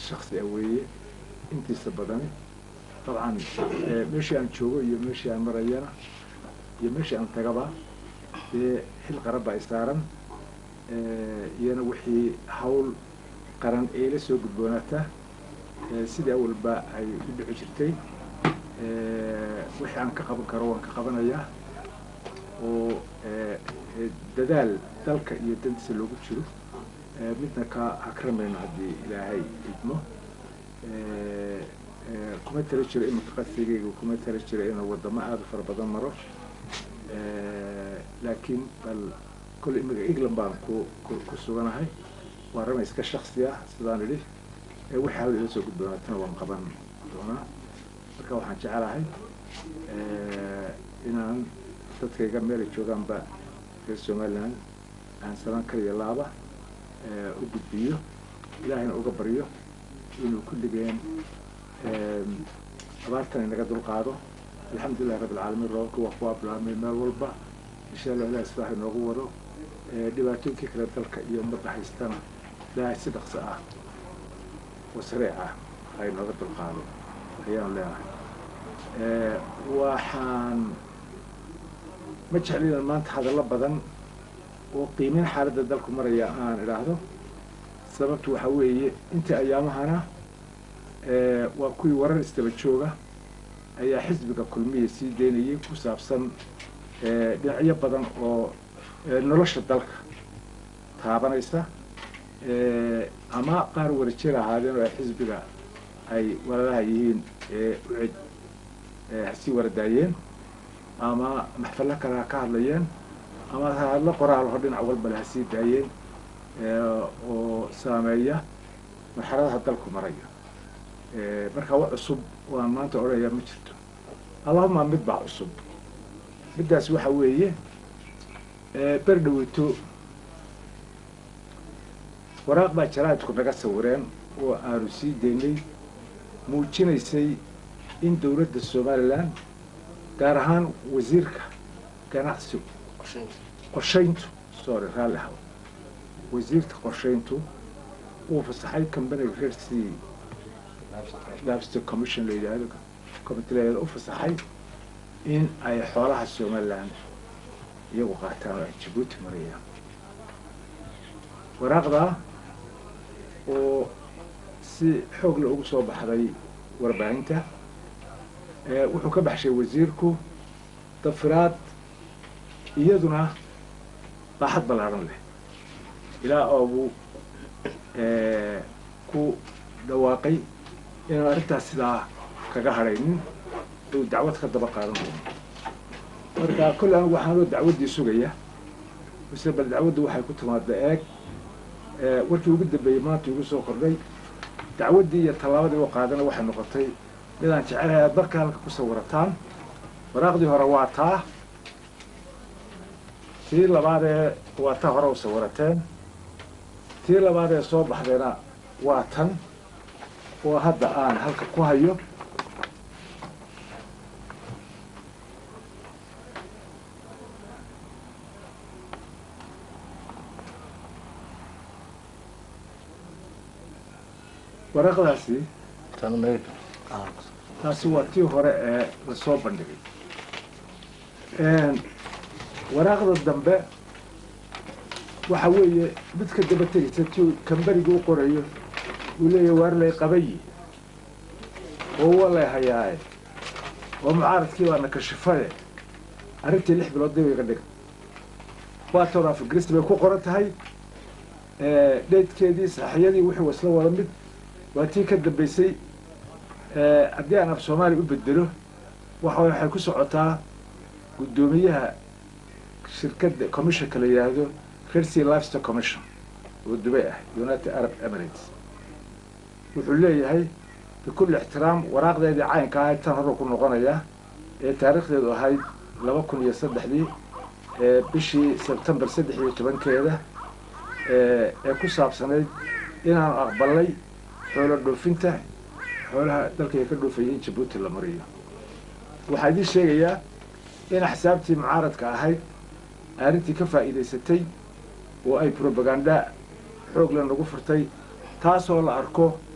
shaksi ah weeye intiisa badani dabcan meeshii aan joogo iyo meeshii aan marayana iyo meeshii aan tagaba dee xil qaran baa isaaran iyana wixii hawl qaran ee la soo gudboonaata sidii awalba ay u dhici jirtay wixii aan ka qaban karo waan ka qabanayaa oo dadaal dalka iyo dantiisa loogu jiro midna ka hakramayno haddii ilaahay idmo kuma tala jiro iminka qasigayga kuma tala jiro inuu wadamo aada u fara badan maro laakiin bal kolle imika england baan ku ku suganahay waa rama iska shaksi ah sidaan idhi wixii hawda ila soo gudboonaatana waan qaban doonaa marka waxaan jecelahay inaan dadkayga meelay joogaanba reer somaliland aan salaan kaliya laaba u gudbiyo ilaahayna uga baryo inuu kulligeen abaartan inaga dulqaado alxamdulillahi rabbi alcaalamiin roobka waa ku ablaamay meel walba insha allah ilahi islaax inoogu wado dhibaatooyinkii kale dalka iyo ummadda haystana ilaahay si dhaqso ah oo sareec ah ay nooga dulqaado ayaanu leenahay waxaan ma jeclinan maanta hadallo badan oo qiimeyn xaaladda dalku maraya aan idhaahdo sababtu waxaa weeye intii ayaamahana waa kuwii warar isdaba jooga ayaa xisbiga kulmiya sii daynayay ku saabsan dhinacyo badan oo nolosha dalka taabanaysa ama qaar warajir ahaadeen oo ay xisbiga ay walalaha yihiin ucid hasii waradaayeen ama maxfallo kale ha ka hadlayeen ama hadlo qoraalho dhinac walbale ha sii daayeen oo saameeya marxaladaha dalku marayo markaa wax cusub waan maanta odhanayaa ma jirto allahuma mid baa cusub middaas waxa weeye ber dhaweyto waraaq baa jaraa'idku naga sawireen oo aanu sii daynay muujinaysay in dowladda somalilan gaar ahaan wasiirka ganacsigu qorshayntu sorry raalli ahaw wasiirka qorshayntu uu fasaxay companiga reer c labster commission la yidhaahdo committee la yidhahdo u fasaxay in ay xoolaha somaliland iyagu qaataan oo ay jabuuti marayaan waraaqdaa oo si xoog la ugu soo baxday warbaahinta wuxuu ka baxshay wasiirku dafiraad iyaduna baaxad ballaaran leh ilaa oobuu ku dhawaaqay inaan arrintaas sidaa kaga hadhaynin uu dacwad ka daba qaadan doono marka kolle anigu waxaanoo dacwaddii sugaya mise bal dacwaddu waxay ku timaada eeg warkii ugu dambeeyey maanta igu soo kordhay dacwaddii iyo tallaabadii u qaadana waxay noqotay midaan jecelahay aad marka halka ku sawirataan waraaqdii hore waa taa tii labaadee waa taa hore u sawirateen tii labaadee soo baxdayna waa tan oo hadda aan halka ku hayo waraaqdaasi taasi waa tii hore ee lasoo bandhigay waraaqda dambe waxa weeye midka daba tegaysa ti kambariga u qorayo uu leeyahy waar lay qabayi oo wa lay hayaaye oo mucaaradkii baana kashifaye arrintii lix bilood dib iga dhiga waa toon afgristi bay ku qoran tahay dheydkeedii saxiyadii wuxuu isla wada mid waa tii ka dambaysay haddii aan af soomaaliya u bedelo waxa waxay ku socotaa guddoomiyaha shirkadda commissionka la yidhaahdo rersea lifester commission oo dubay ah united arab emirates wuxuu leeyahay bikulli ixtiraam waraaqdeedii caynka ahayd tan horuu ku noqonayaa ee taariikhdeedu ahayd laba kun iyo saddexdii bishii sebtembar saddex iyo tobankeeda ee ku saabsanayd inaanu aqbalnay xoolo dhoofinta xoolaha dalkayga ka dhoofayay in jabuuti la mariyo waxaa idiin sheegayaa in axsaabtii mucaaradka ahayd arrintii ka faa'iidaysatay oo ay brobaganda xoog la nagu furtay taasoo la arko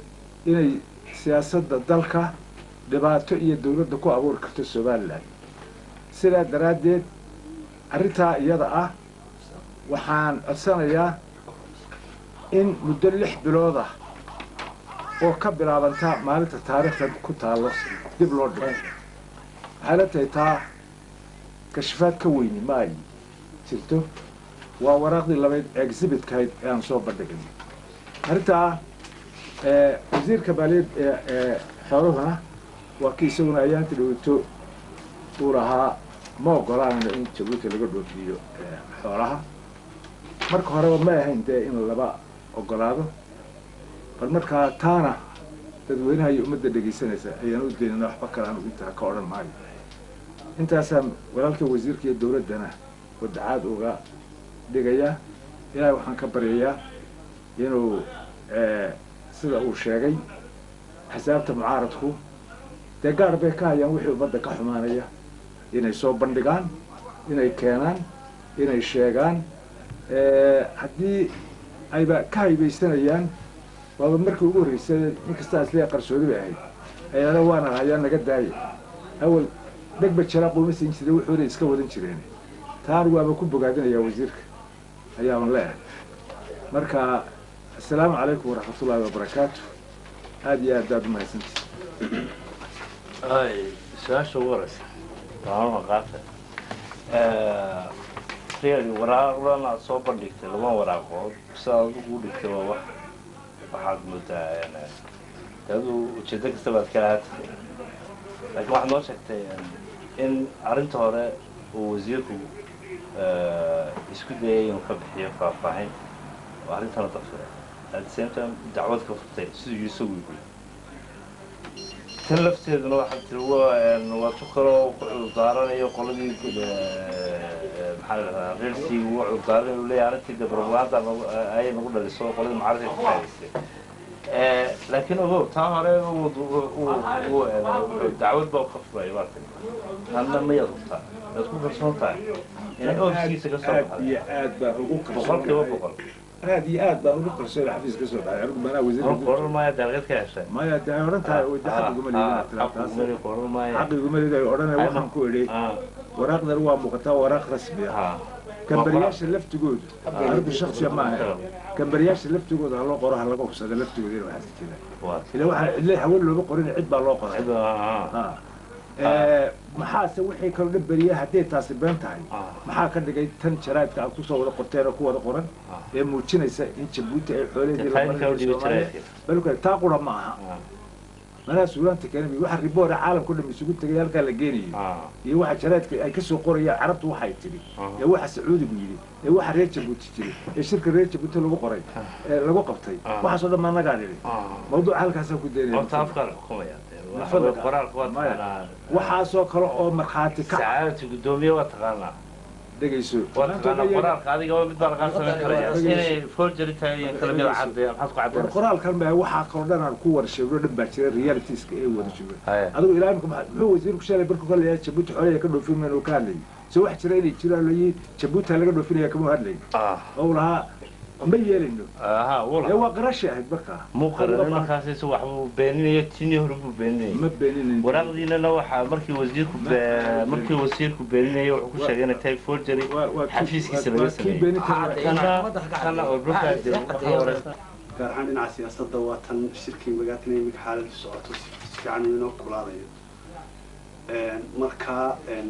inay siyaasadda dalka dhibaato iyo dawladda ku abuuri karto somalilan sidaa daraaddeed arrintaa iyada ah waxaan codsanayaa in muddo lix bilood ah oo ka bilaabanta maalinta taariikhda ku taallo dib loo dhigo waxay la tahay taa kashifaad ka weyni ma ay jirto waa waraaqdii labayd exhibitkahayd ee aan soo bandhigay arrintaa wasiirka maaliyad ee xooluhuna waa kii isaguna ayaanta dhaweyto uu lahaa ma ogolaanayno in jabuuti laga dhoofiyo xoolaha marka horeba ma ahayn dee in laba ogolaado bal markaa taana dadweynaha iyo ummadda dhegaysanaysa ayaan u daynana waxba kale aanu intaa ka odhan maayo intaasaan walaalka wasiirka iyo dawladdana wadacaad uga dhigayaa ilaahay waxaan ka baryayaa inuu sida uu sheegay xisaabta mucaaradku dee gaar bay ka hayaan wixii ummadda ka xumaanaya inay soo bandhigaan inay keenaan inay sheegaan haddii ayba ka haybaysanayaan waaba markii ugu horreysay inkastaa islee qarsoodi bay ahayd ayaana waana hayaan naga daaya awal dhegba jaraa quuma siin jiray wuxuuna iska wadan jireen taan waaba ku bogaadinayaa wasiirka ayaaban leeyahay marka assalaamu calaykum waraxmatullaahi wabarakaatu aada iyo aad baad umahadsantihi ay su-aasha ugu horeysa maamulka qaata really waraaqdan aad soo bandhigtay laba waraaqood sidaad adigu u dhigtay waa wax waxaad moodaa adu ujeedo kasta baad ka ahatay laakiin waxaad noo sheegtay in arrinta hore uu wasiirku isku dayay inuu ka bixiyo faahfaahin oo arrintana dafira at the same time dacwad ka furtay siduu isagu yiri tan lafteeduna waxaad tiri waa tu kaloo ku cudurdaaranayo qoladii maxaa la dhahdaa reerkii ugu cudurdaaranay uu leeyahay arrintii de propaganda ayay nagu dhaliso qoladii mucaaradka ka faa'idaystay laakiin ogow taa hore dacwad baa ka furay baa tiri tanna mayaad hubtaa waad ku kalsoon tahay inay ofiskiisa ka soo aad iyo aad baan ugu boqolkiiba boqol aad iyo aad baan ugu kalsoon xafiis ka soo dhacay anigu manaa wasiir qoran maayo dalqad ka heshay maya de ay odhan tahay oo de xaqiguma leedin qoran maayo xaqiguma leedin ay odhanay waxaan ku idhi waraaqdan waa muuqataa waraaq rasmi ah kambariyaasha laftigoodu anigu shaksiya ma ahay kambariyaasha laftigooda ha loo qoro ha laga hubsada laftigooda in waxaas jira ila waxaa cidle haween looba qorin cid baa loo qoray maxaase wixii kaloo dhan beriya hadday taasi been tahay maxaa ka dhigay tan jaraadka aad kusoo wada qorteen oo ku wada qoran ee muujinaysa in jabuuti ay xoolaheedii balka taa qura ma aha manaa suulaanta keenay waxa riboora caalamka o dham isugu tegay halkaa la geenayo iyo waxa jaraadka ay kasoo qorayaan carabtu waxay tidhi ee waxa sacuudigu yidhi ee waxa reer jabuuti jiri ee shirka reer jabuuti lagu qoray ee lagu qabtay waxaasoo dhan maanagaa nidhi mawduuca halkaasaa ku daynaya waxaasoo kale oo markhaati ka sacaadati guddoomiye waa taqaanaa dhegayso waa taqaanaa qoraalka adiga mid baa lagaa samayn karaya inay forgery tahay iyo kala mid caddeeya maxaad ku caddeynaysaa qoraalkan baa waxaa kaloo dhan aan ku wada sheegno dhan baa jira realitieska ee wada jooga adigu ilaa imika muxuu wasiirku shalay barku ka leeyahay jabuuti xoolaha ka dhoofin maynu ka hadlayay so wax jira inay jiraan layi jabuuti laga dhoofinaya kama hadlayo oo lahaa ma yeelayno ee waa qarashay ahayd markaa muuqaran markaasi si waxbuu beeninaya tinii hore buu beeninayay ma beeninin waraaqdiinana waxaa markii wasiirku markii wasiirku beeninayay wuxuu ku sheegay inay tahay forgery xafiiskiisa laga sameeyey kana kana oo dhulkaa jira waxaa wareysa gaar ahaan dhinaca siyaasadda waa tan shirkii magaatina iminka xaaladu socoto si fiican inoo kulaadayo marka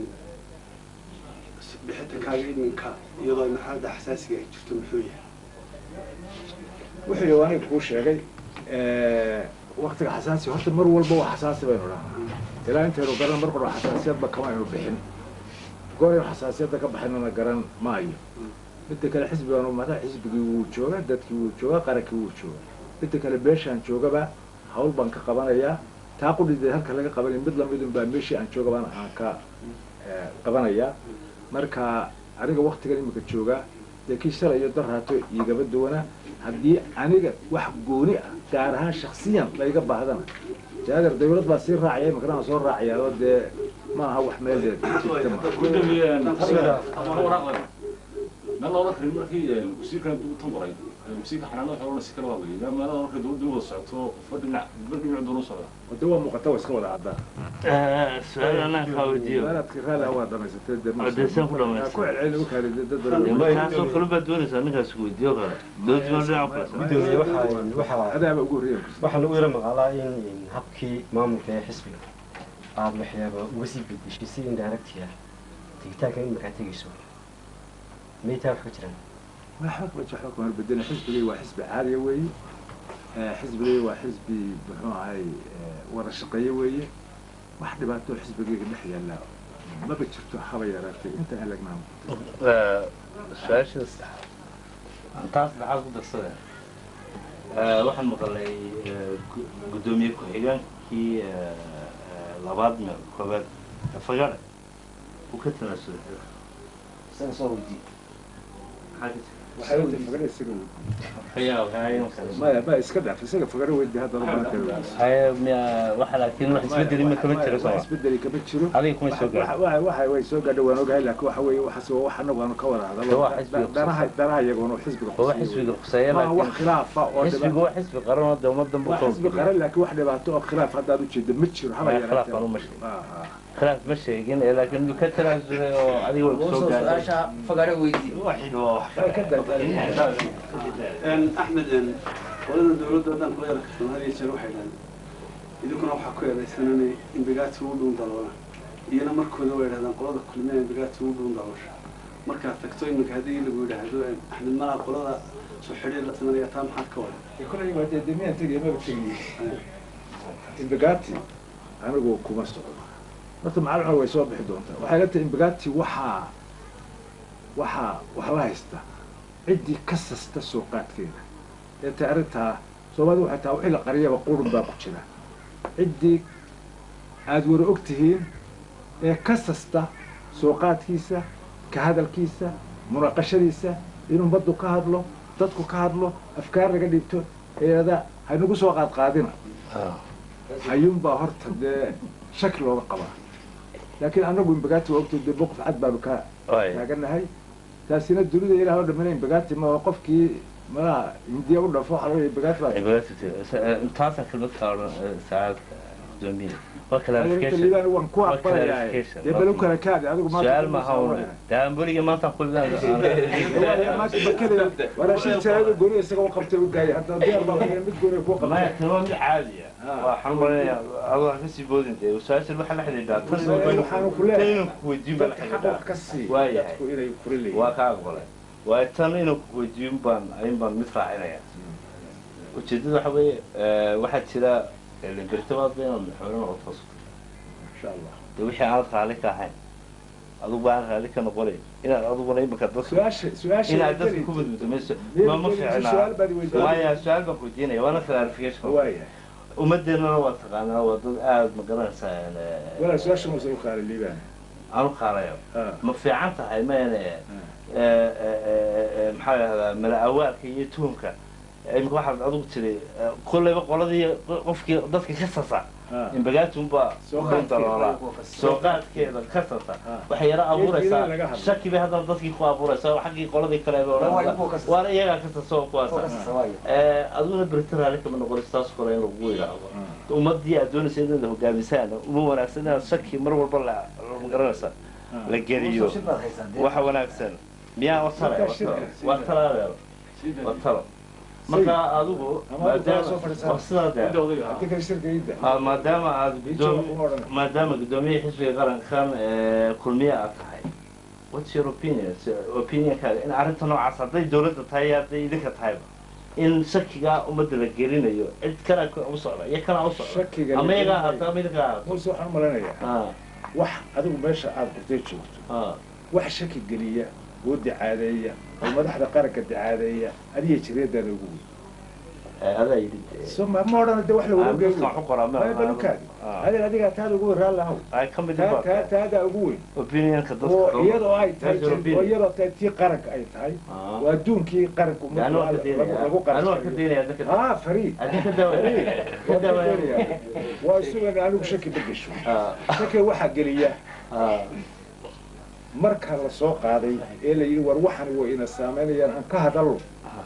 bixitankaaga iminka iyadoo ay marxaladda xasaasiga ay jirto muxuu yahay wuxuu aniga kuu sheegay waktiga xasaasi horta mar walba waa xasaasi baynu dhahnaa ilaa intaynu garan mar qora xasaasiyadba kama aynu bixin gooraynu xasaasiyadda ka baxaynana garan maayo midda kale xisbiganu madax xisbigii wuu joogaa dadkii wuu joogaa qarankii wuu joogaa midda kale beeshaan joogaba hawl baan ka qabanayaa taa qudhideed halka laga qabanaya mid lamidun baa meeshii aan joogabaan aan ka qabanayaa marka aniga waktigan imika joogaa dee kii shalay iyo darhaato igaba duwana haddii aniga wax gooni ah gaar ahaan shaksiyan layga baahdana jaagar dawlad baa sii raacaya imikana aan soo raacayaa oo dee ma aha wax meel jirta ma meel loola karin markii wasiirkan tan qoray wasiirka xanaanada xoolana si kala waaweeyey maadaama marka dowladda u wada socoto qofba dhinac qofba dhinac doona u socda wada waa muuqata waa iska wada caddaa su-aal anaan kaa weydiiyo walaadkii raalli ah waa dhamaysatay dee ma- Odeysaan ku dhamaystay. ku celceli u kaali dad dee badan markaasoo kale baad doonaysaa ninkaas ku weydiiyo kale dowladda ma dhinac kula gudoomiye waxaa waxaa adaaba ugu horreeya waxaa lagu yara maqaalaa in in habkii maamulka ee xisbiga aada waxyaaba uga sii bedeshay si indirect ah tegitaanka in markaa tegayso maytaa wax ka jiraan waxba kuma waxba kuma beddelin xisbigay waa xisbi caaliya weeye Eh, xisbigay waa xisbi muxuu ahay eh, wada shaqeeye weeye wax dhibaato xisbigayga dhex yaalla maba jirto haba yaraatay inta aan lagnaa su-aasha saddexaad taas dhaxaad ku darsada waxaan maqalay gu- guddoomiye ku-xigeenkii labaad meel koobaad fagare uu ka tanaasulay isaga soo weydiye maxaa ka jira waxay wada fagare isaga wey hayaa waxaa kale maya ma iska dhaaf isaga fagare weydi hadda maanta haya miya waxa laakiin wax isbedeli ma kama jiro wax soo isbedeli kama jiro adiga kuma soo gaadhin waxa waxa way soo gaadhay waan ogahay laakiin waxa weeye waxaas waa wax anagu aanu ka wada hadalo Waa xisbiga danaha danaha iyagoona xisbiga waa xisbiga khuseeya ma wax laakiin khilaafa oo xisbigu waa xisbi qaran oo dee ummadan buu waa xisbi qaran laakiin wax dhibaato oo khilaaf haddaad ujeeda ma jiro haba Maya, yaraatee. khilaaf baan uma sheegin. Ah, ah. khilaaf ma sheegin ee laakiin ka tanaasulay oo adiga way kusoo gaadhay fagare weydii waxid waa wax Way ka daadaan. axmed qolada dowladda haddaan kula yara kashan had iyo jeer waxay dhahdeen idinkuna waxaa ku eedaysananay imbigaati ugu dhuun daloona iyana markooda way dhahdaan qolada kulmiya imbigaati ugu dhuun daloosha markaad tagto iminka haddii lagu yidhaahdo axmed malaa qolada soo xidhiir la sameynaya taa maxaad ka wada kolay waa dee demiyan tegaya maba tegaye imbigati anigu kuma socdo horta macalin way soo bixi doontaa waxay leetahay imbigati waxaa waxaa wax la haysta ciddii ka sasta soo qaadkeeda ee ta arrintaa soomaalida waxay tahay wixii la qariyaba qurun baa ku jira ciddii aada wara og tihiin ee ka sasta soo qaadkiisa ka hadalkiisa munaaqashadiisa in ummaddu ka hadlo dadku ka hadlo afkaar laga dhibto eeda haynagu soo qaadqaadina ayuunbaa horta dee shaki looga qabaa laakiin anagu imbagaati waa ogtay dee boqof cad baanu ka Waay. taaganahay taasina dunida ilaah oo dhamina imbagaati ma waa qofkii malaha hindiya u dhafo waxaa laga imbagaati baa taasaan kelmad ka odhan saacad gudoomiye waa Adeerta clarification liibaan waan ku Waa aqbalayaa clarification. dee bal u kala kaadi adigu maanta su-aal kuma maaha soo un wareer. dee aan weligii maantaan ku waraashin jaraado gooni isaga u qabtay u daayay hadda diyaar baa laga mid gooni ku maya qabtay tani waa mid caadi ah waxaan malaynayaa adoo ha kasii boodin dee su-aashan waxaa la xidhiidhaa tan waxaanu ku leeyahay inuu ku weydiin baa la dadka xaq xidhiidhaa wax ka sii Waa yahay. dadku inay kula leeyihiin waa ka aqbalay waayo tan inuu ku weydiin baan ayin baan mid raacinaya ujeedada waxa weeye waxaa jira libertabaad ba inaad madaxweyne noqoto insha allah dee wixii aanad raalli ka ahayn adigu baan raalli ka noqonayn inaad adiguna imika dadka su-aasha su-aasha inaad dadka ku badbadmayso ma ma su-aal baad fiicnaa weydiin maya su-aal baan ku weydiinaya waana clarification waayahay ummadeennana waa taqaanaa waa dad aada ma garanaysaa walaa su-aasha muuse u kaala liibaan aanu qaalayo Ah. ma fiican tahay mayne maxaa lahahdaa mala awaalka iyo tuhumka imika waxaad adigu tiri kolleyba qoladii qofkii dadka ka sasa Ah. imbagaatunbaa Soo ku qaadkeeda. daloolaa soo qaadkeeda ka sasa Ah. waxay yaro abuuraysaa laga hadlo. shaki bay haddana dadkii ku abuuraysaa xaggii qoladii kale bay odhanaysaa waana iyagaa ka sasa oo kuwaasa aduguna berita raalli kama noqonaysa taas kale in lagu yidhaahdo ummadii aad doonaysa inaad hogaamisaan uma wanaagsan inaad shaki mar walba la ma garanaysa la geliyo waxa wanaagsan miyaa wa tale wa talo waa talo adeero waa talo marka adigu Ama adigu kala soo maadaama fadhiisana. waa sidaa dee hadii kale shirkayda Ah, maadaama aad Bijo gudoom kuma odhan. maadaama guddoomiyaha xisbiga qarankan ee, kulmiye aad tahay what's your opinion opinionkaaga in arrinta noocaas hadday dowladda tahay iyo hadday idinka tahayba in shakigaa ummadda la gelinayo cid kana u socda iyo kana u socda Shakiga la ama iyagaa gelinayo. ahaato ama idinka ahaato muuse waxaan u malaynayaa Ah, wax adigu meesha aada qurtay joogto ah. wax shaki geliya oo dicaadeeya oo madaxda qaranka dicaadeeya adiga jireedaada ugu weyn Eh, adaa yidhi so ma ma odhana de wax la Ah, wada dadka wax u qoraa ma- geeyo balukaadi Ah. adeer adigaa taada ugu weyn raalli ahow ay ka mid taa taa yihiin taadaa ugu weyn opinionka dadka oo dowladda. iyadoo ay tahay That's your oo opinion. iyadoo tahay tii qaranka ay tahay Ah. waa adduunkii qaranka Dee anu waan ka lagu daynaya lagu anu waan ka qaran daynaya dadka ah fariid adinka daawaya ka daawaya waa isugan anigu shaki ma gesho Ah, shaki waxaa geliya ah. marka la soo qaaday ee la yidhi war waxan way ina saameynayaan aan ka hadallo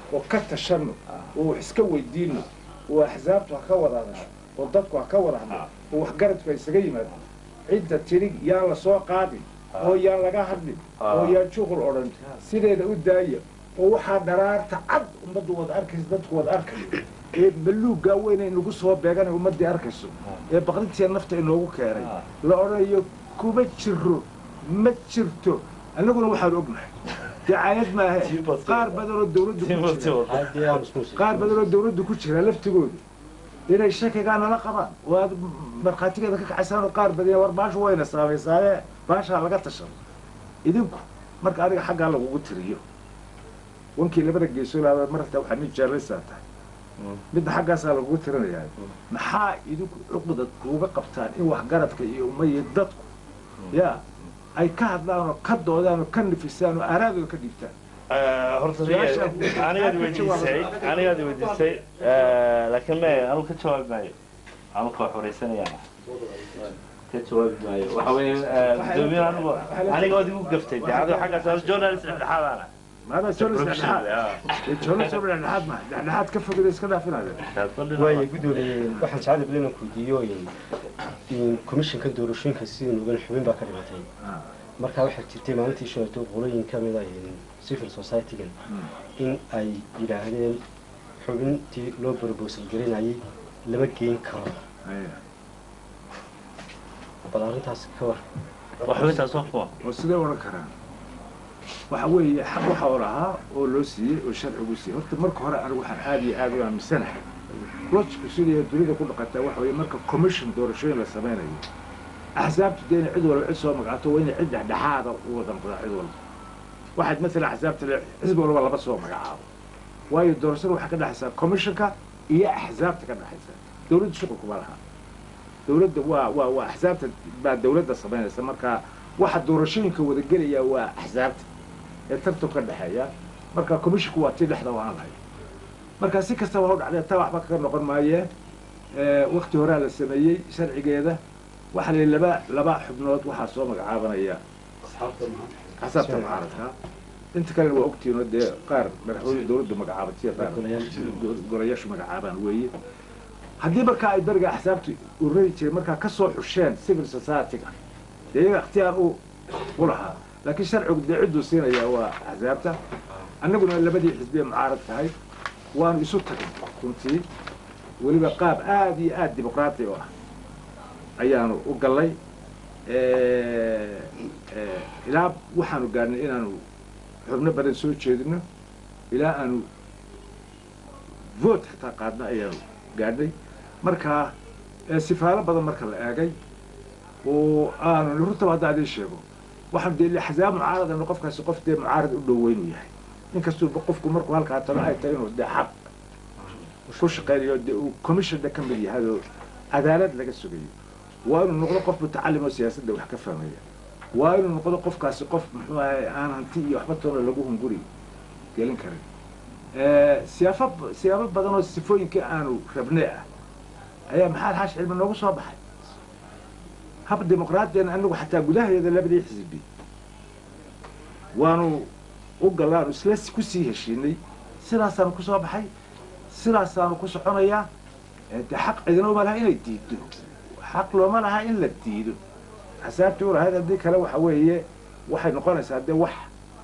oo ka tashano oo wax iska weydiino oo axsaabtu ha ka wada hadasho oo dadku ha ka wada hadlo oo waxgaradku ha isaga yimaado cidda tidhi yaan la soo qaadin oo yaan laga hadlin oo yaan shuqul odhan sideeda u daaya oo waxaa dharaarta cad ummaddu wada arkaysa dadku wada arkayo ee maluuggaa weyn nagu soo beeganay ummaddii arkayso ee baqrintiya nafta inoogu keenay la odhanayo kuma jiro ma jirto annaguna waxaan ognahay dacaayad maahe qaar badan oo dawladdu ku jira haddii aan isku sii qaar badan oo dawladdu ku jira laftigooda inay shakigaa nala qabaan oo aad markhaatigeeda ka kacaysaan oo qaar badan war baashu wayna saameysaaye baashaa laga tashado idinku marka adiga xaggaa lagugu tiriyo wankii labada geesoolaada marta waxaa nin jeerlaysaa tahay midda xaggaasaa lagugu tirinayaa maxaa idinku cuqdad kuuga qabtaan in waxgaradka iyo umaiyo dadku yaa ay ka hadlaan oo ka doodaan oo ka nifisaan oo aaraadooda ka dhiibtaan horta anigaad weydiisay anigaad weydiisay laakiin me anu ka jawaabi maayo anu ka wax wareysanayaan ka jawaabi maayo waxa weeye gudoomiye anigu aniga waad igu gaftay de adigo xaggaas anu journalist dhexdhexaadaana maadaa jonas dhexdhexaad ee jonas oo dhexdhexaad ma dhexdhexaad ka fogida iska dhaafinaya waaye gudoomiye waxaan jecel badan inaan kuydiiyo in komishanka doorashooyinka sidii nugan xubin baa ka dhimatay markaa waxaa jirtay maalintii shanato qolooyin ka mid ah civil society-gan in ay yidhaahdeen xubintii loo brobosal gelinayay lama geyn karo bal arrintaas ka war wax xubintaas waa kuwa oo sidee odhan karaan waxa weeye xaq waxa oo lahaa oo loo siiyey oo sharcigu siiyey horta marka hore anigu waxaan aad iyo aad u aaminsanahay lojku sidii dunida ku dhaqataa waxa weeye marka commission doorashooyin la samaynayo axsaabtu dee inay cid walba cid soo magacato waa inay cid dhexdhexaada u wada noqdaa cid walba waxaad maalan axsaabta le xisbi walba laba soo magacaabo waayo doorashada waxaa ka dhexaysaa commissionka iyo axsaabta ka dhexaysa dawladda shuqul kuma laha dawladda waa waa waa axsaabta baa dawladda samaynaysa marka waxa doorashooyinka wada gelaya waa axsaabta ee tartan ka dhexeeya marka commissionku waa tii dhexda waan lahay marka si kastaba ha u dhacdee taa waxba kaga noqon maayee wakti horaa la sameeyey sharcigeeda waxaa la laba laba xubnood waxaa soo magacaabanaya axsaabta mucaaradka inta kalena waa ogtiinoo dee qaar madaxweyne dawladdu magacaabatiyo qaar golayaashu magacaabaan weeye haddii markaa ay beriga axsaabtu urari jiray markaa ka soo xusheen civil society-ga dee iyaga ikhtiyaar u u lahaa laakiin sharcigu dee cidduu siinayaa waa axsaabta annaguna labadii xisbiye mucaarad tahay waanu isu tagin runtii weliba qaab aad iyo aad dimuqraati u ah ayaanu u gallay ilaa waxaanu gaadhnay inaanu xubno badan soo jeedino ilaa aanu vote xitaa qaadno ayaanu gaadhnay markaa sifaalo badan marka la eegay oo aanu runtaba haddaa idiin sheego waxaanu dee axsaab mucaaradana qofkaasi qof dee mucaarad u dhoweynu yahay inkastuu qofku markuu halkaa talo ay tahay inuu dee xaq ku shaqaynayo dee uu commissionna ka mid yahay oo cadaalad laga sugayo waa inuu noqdo qof mutacalim oo siyaasadda wax ka fahmaya waa inuu noqdo qofkaasi qof muxuu ahay aan hanti iyo waxba toona lagu hunguri gelin karin siyaafo siyaabo badan oo sifooyinkii aanu rabnay ah ayaa maxaad xaash cilmi noogu soo baxay hab dimuqraadiyan anagu xataa gudaheeda labadii xisbi waanu u gallaanu isla kusii heshiinay sidaasaanu ku soo baxay sidaasaanu ku soconayaa dee xaq cidina uma laha inay diido xaq looma laha in la diido axsaabtii u lahayd haddii kale waxa weeye waxay noqonaysaa dee wax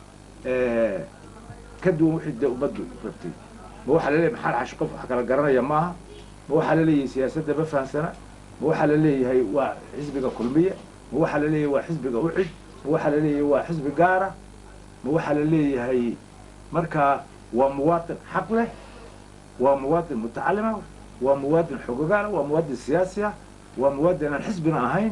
ka duwan wixii dee ummaddu rabtay ma waxaa laleeyahay maxaad xash qof wax kala garanaya maaha ma waxaa laleeyahay siyaasadda ma fahamsana ma waxaa laleeyahay waa xisbiga kulmiye ma waxaa laleeyahay waa xisbiga ucid ma waxaa laleeyahay waa xisbi gaara ma waxaa laleeyahay markaa waa muwaatin xaq leh waa muwaatin mutacalima waa muwaadin xogogaala waa muwaadin siyaasi ah waa muwaadin aan xisbina ahayn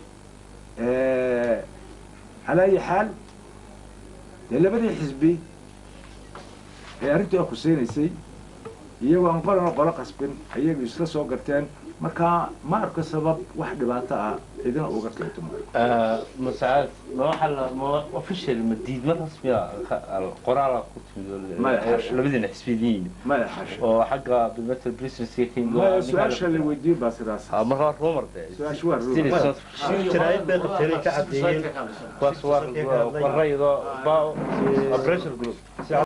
calaa ayi xaal dee labadii xisbi ee arrintii a khuseynaysay iyagoo aan qolana qolo qasbin ayagu isla soo garteen markaa ma arko sabab wax dhibaato ah cidina uga keento masaacad ma waxa la ma official ma diidma rasmiya qoraala ku timid Maya, xasha. labadiina xisbiyiin maya xasha oo xagga bilmetal businesska ka yimid maya su-aasha la weydiin baa sidaas marka waa rumor de su-aasha waa Still rumor. it's not- jaraa'id bay qabteen ay ka caddeeyeen kuwaas waa waa raydo ba pressure group